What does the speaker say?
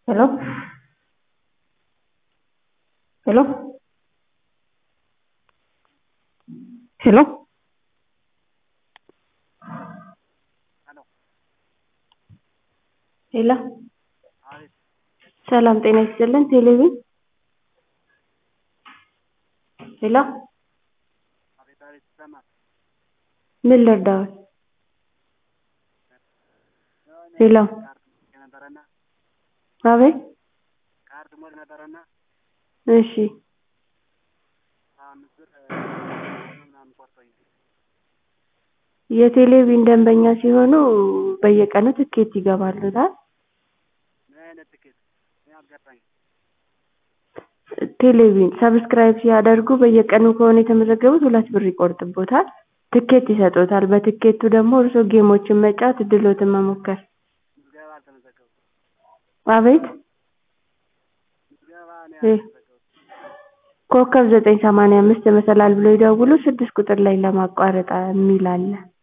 hello hello hello ሄሎ ሰላም ጤና ይስጥልን ቴሌቪዥን ሄሎ ምን ልርዳዎት ሄሎ አቤት እሺ የቴሌቪዥን ደንበኛ ሲሆኑ በየቀኑ ትኬት ይገባልዎታል ቴሌቪዥን ሰብስክራይብ ሲያደርጉ በየቀኑ ከሆነ የተመዘገቡት ሁለት ብር ይቆርጥብዎታል ትኬት ይሰጥዎታል በትኬቱ ደግሞ እርስዎ ጌሞችን መጫወት እድልዎትን መሞከር አቤት ኮከብ ዘጠኝ ሰማንያ አምስት መሰላል ብለው ይደውሉ ስድስት ቁጥር ላይ ለማቋረጥ የሚል አለ